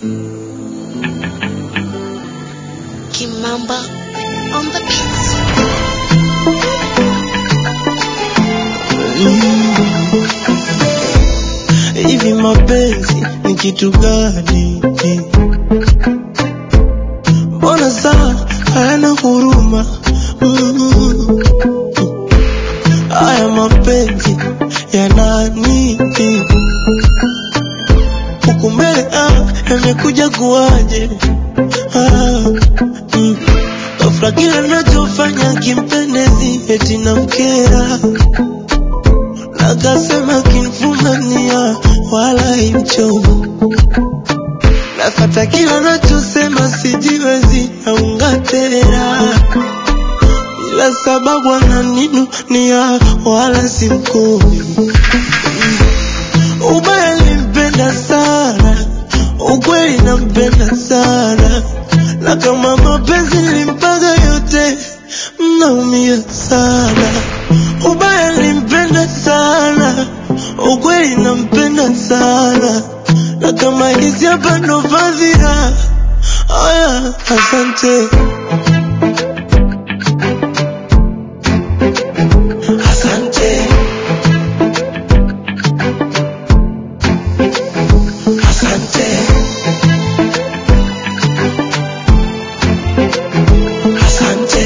Kimamba on the beats. Hivi mapenzi ni kitu gani? Mbona saa hayana huruma? Mm. Haya mapenzi ya nani? Huku mbele ah, yamekuja kuwaje? Ah, mm. Ghafla kila nachofanya kimpendezi eti namkera Nakasema kinfumania wala imchomo Nafata kila nachosema sijiwezi naungatera Ila sababu ananinunia wala simkomi Ubaya nimpenda sana Ukweli nampenda sana Na kama mapenzi nilimpaga yote Mnaumia sana Ubaya nilimpenda sana Ukweli nampenda sana Na kama hizi hapa ndo fadhila Aya, asante Asante Asante Asante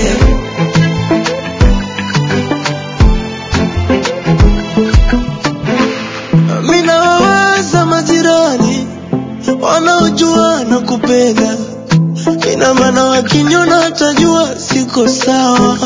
Mina wawaza majirani wanaojua na kupenda, ina maana wakiniona watajua siko sawa.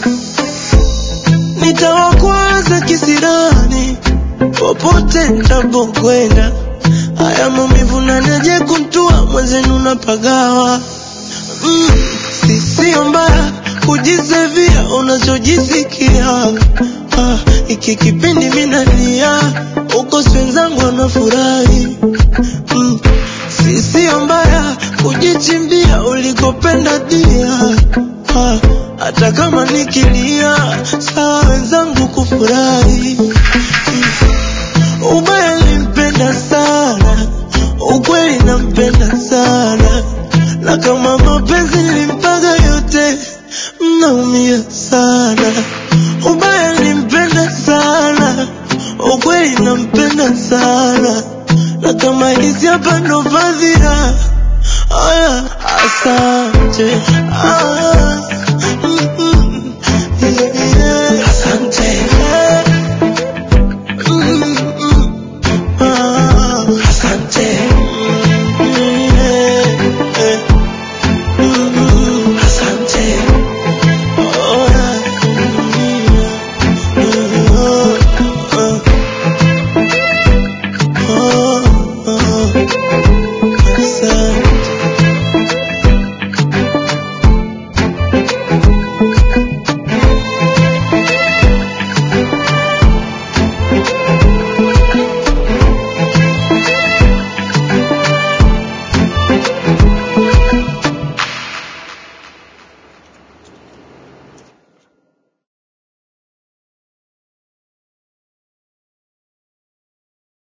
Nitawakwaza kisirani popote nitapokwenda, haya maumivu naniaje kuntua mwenzenu napagawa. Mm, si sio mbaya kujisevia unachojisikia. Ah, iki kipindi minalia uko wenzangu wanafurahi. Mm, si sio mbaya kujichimbia ulikopenda dia. Ah, hata kama nikilia sawa wenzangu kufurahi. Mm, ubaya nilimpenda sana, ukweli nampenda sana, na kama mapenzi nilimpaga yote, mnaumia sana. Ubaya nilimpenda sana, ukweli nampenda sana, na kama hizi hapa ndo fadhila. Aya, asante.